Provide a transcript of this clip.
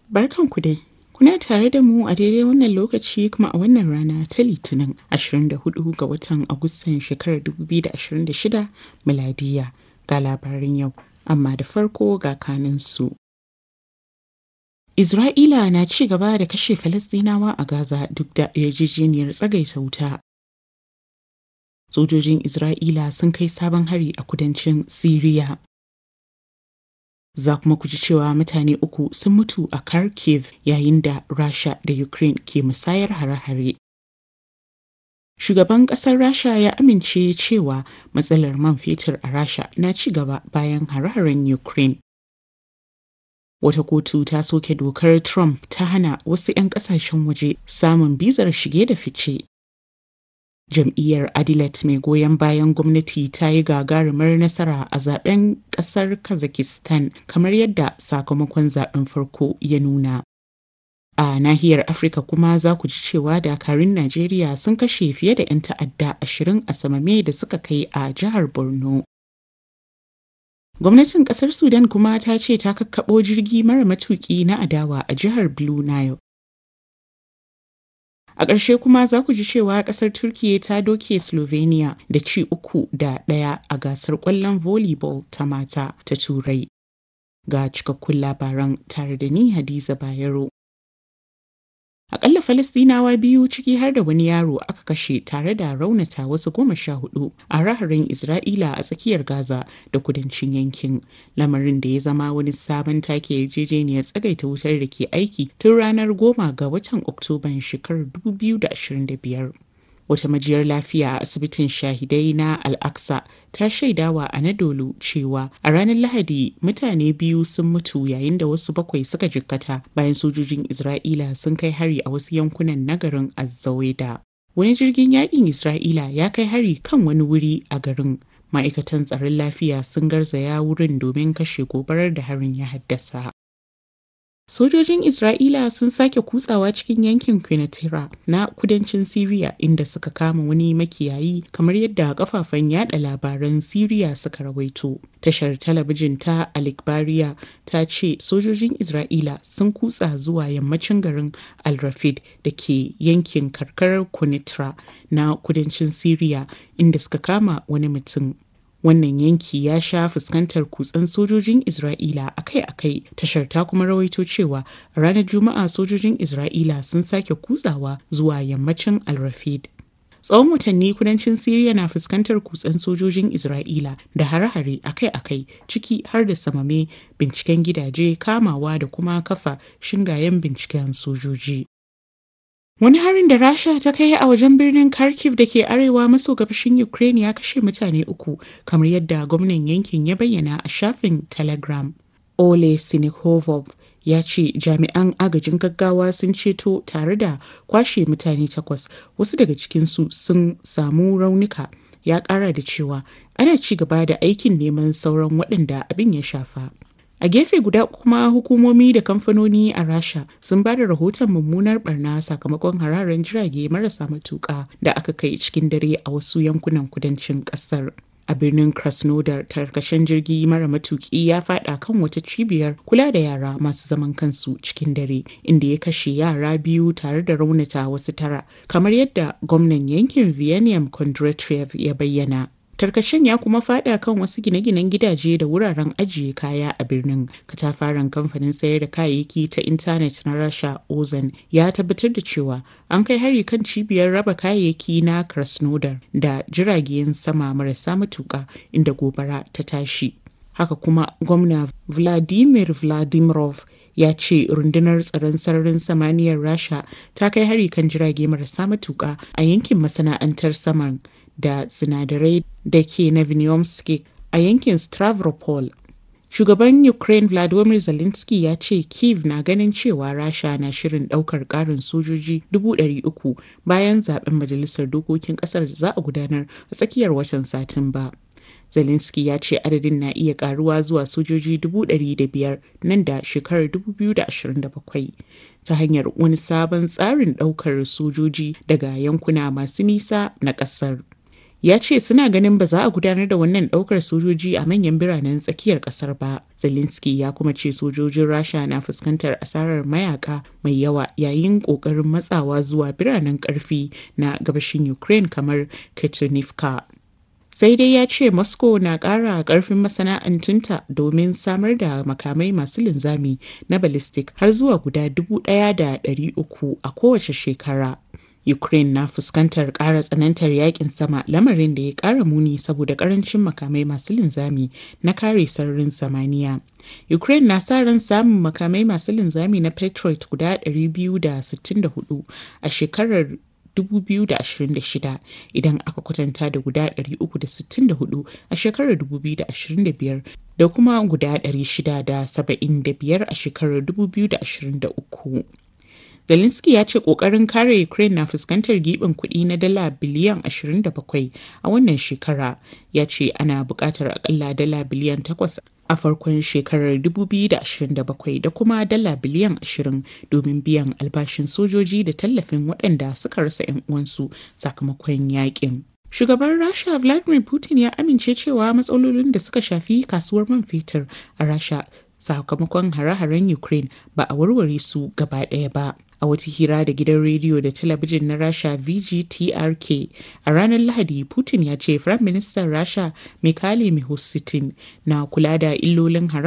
Barkanku dai. Kuna tare da mu a daidai wannan lokaci kuma a wannan rana ta Litinin 24 ga watan Agustan shekarar 2026 miladiya ga labarin yau, amma da farko ga kaninsu. Isra'ila na ci gaba da kashe Falasɗinawa a Gaza duk da yarjejeniyar tsagaita wuta. Sojojin Isra'ila sun kai sabon hari a kudancin Siriya. Za kuma ku ji cewa mutane uku sun mutu a Kharkiv yayin da Rasha da Ukraine ke musayar hare-hare. Shugaban ƙasar Rasha ya amince cewa matsalar man fetur a Rasha na ci gaba bayan hare-haren Ukraine. Wata kotu ta soke dokar Trump ta hana wasu 'yan ƙasashen waje samun bizar shige da fice. Jam'iyyar Adilet mai goyon bayan gwamnati ta yi gagarumar nasara a zaben ƙasar Kazakhstan kamar yadda sakamakon zaben farko ya nuna. A nahiyar Afirka kuma za ku ji cewa dakarun Najeriya sun kashe fiye da 'yan ta'adda ashirin a samame da suka kai a jihar Borno. Gwamnatin kasar Sudan kuma ta ce ta kakkaɓo jirgi mara matuƙi na adawa a jihar Blue Nile. A ƙarshe kuma za ku ji cewa ƙasar Turkiyya ta doke Slovenia da ci uku da ɗaya a gasar ƙwallon volleyball ta mata ta Turai. Ga cikakkun labaran tare da ni Hadiza Bayero. Akalla Falastinawa biyu ciki har da wani yaro aka kashe tare da raunata wasu goma sha hudu a raharin Isra'ila a tsakiyar Gaza da kudancin yankin. Lamarin da ya zama wani sabon take yarjejeniyar tsagaita wutar da ke aiki tun ranar goma ga watan Oktoban shekarar 2025. Wata majiyar lafiya a asibitin shahidai na Al-Aqsa ta shaidawa a Anadolu cewa a ranar Lahadi mutane biyu sun mutu yayin da wasu bakwai suka jikkata bayan sojojin Isra'ila sun kai hari a wasu yankunan nagarin Azzaweda. Wani jirgin yakin Isra'ila ya kai hari kan wani wuri a garin. Ma'aikatan tsaron lafiya sun garzaya wurin domin kashe gobarar da harin ya haddasa. Sojojin Isra'ila sun sake kutsawa cikin yankin Quneitra na kudancin Siriya inda suka kama wani makiyayi kamar yadda kafafen yada labaran Siriya suka rawaito. Tashar talabijin ta Alikbariya ta ce sojojin Isra'ila sun kutsa zuwa yammacin garin Al-Rafid da ke yankin karkarar Quneitra na kudancin Siriya inda suka kama wani mutum. wannan yanki ya sha fuskantar kutsen sojojin isra'ila akai-akai tashar ta kuma rawaito cewa a ranar juma'a sojojin isra'ila sun sake kutsawa zuwa yammacin al-rafid tsawon watanni kudancin siriya na fuskantar kutsen sojojin isra'ila da hare-hare akai-akai ciki har da samame binciken gidaje kamawa da kuma kafa shingayen binciken sojoji Wani harin da Rasha ta kai a wajen birnin Kharkiv da ke arewa maso gabashin Ukraine ya kashe mutane uku, kamar yadda gwamnan yankin ya bayyana a shafin Telegram. Ole Sinikhovov ya ce jami'an agajin gaggawa sun ceto tare da kwashe mutane takwas, wasu daga cikinsu sun samu raunuka. Ya ƙara da cewa ana ci gaba da aikin neman sauran waɗanda abin ya shafa. A gefe guda kuma hukumomi da kamfanoni a Rasha sun ba da rahoton mummunar barna sakamakon hararen jirage marasa matuƙa da aka kai cikin dare a wasu yankunan kudancin ƙasar. A birnin Krasnodar tarkashen jirgi mara matuƙi ya fada kan wata cibiyar kula da yara masu zaman kansu cikin dare inda ya kashe yara biyu tare da raunata wasu tara kamar yadda gwamnan yankin Viennium Kondratiev ya bayyana. Tarkacen ya kuma fada kan wasu gine-ginen gidaje da wuraren ajiye kaya a birnin. Katafaren kamfanin sayar da kayayyaki ta intanet na Rasha Ozan ya tabbatar da cewa an kai hari kan cibiyar raba kayayyaki na Krasnodar da jiragen sama marasa matuka inda gobara ta tashi. Haka kuma gwamna Vladimir Vladimirov ya ce rundunar tsaron sararin samaniyar Rasha ta kai hari kan jirage marasa matuka a yankin masana'antar saman da sinadarai da ke Nevinomsky a yankin Stavropol. Shugaban Ukraine Vladimir Zelensky ya ce Kiev na ganin cewa Rasha na shirin daukar karin sojoji 300,000 bayan zaben majalisar dokokin kasar da za a gudanar a tsakiyar watan Satumba. Zelensky ya ce adadin na iya karuwa zuwa sojoji 500,000 nan da shekarar 2027 ta hanyar wani sabon tsarin daukar sojoji daga yankuna masu nisa na kasar. ya ce suna ganin ba za a gudanar da wannan daukar sojoji a manyan biranen tsakiyar kasar ba. Zelensky ya kuma ce sojojin Rasha na fuskantar asarar mayaka mai yawa yayin kokarin matsawa zuwa biranen karfi na gabashin Ukraine kamar Ketunivka. sai dai ya ce moscow na ƙara ƙarfin masana'antunta domin samar da makamai masu linzami na ballistic har zuwa guda dubu ɗaya da ɗari uku a kowace shekara Ukraine na fuskantar ƙara tsanantar yakin sama lamarin da ya ƙara muni saboda ƙarancin makamai masu linzami na kare sararin samaniya. Ukraine na sa ran samun makamai masu linzami na Patriot guda 264 a shekarar 2026 idan aka kwatanta da guda 364 a shekarar 2025 da kuma guda 675 a shekarar 2023. Zelensky ya ce kokarin kare Ukraine na fuskantar gibin kuɗi na dala biliyan 27 a wannan shekara. Ya ce ana buƙatar akalla dala biliyan 8 a farkon shekarar 2027 da kuma dala biliyan 20 domin biyan albashin sojoji da tallafin waɗanda suka rasa 'yan uwansu sakamakon yakin. Shugaban Rasha Vladimir Putin ya amince cewa matsalolin da suka shafi kasuwar man fetur a Rasha sakamakon hare-haren Ukraine ba a warware su gaba ɗaya ba. A wata hira da gidan rediyo da talabijin na Rasha VGTRK a ranar Lahadi, Putin ya ce Firayim Ministan Rasha Mikhail Mishustin na kula da illolin hare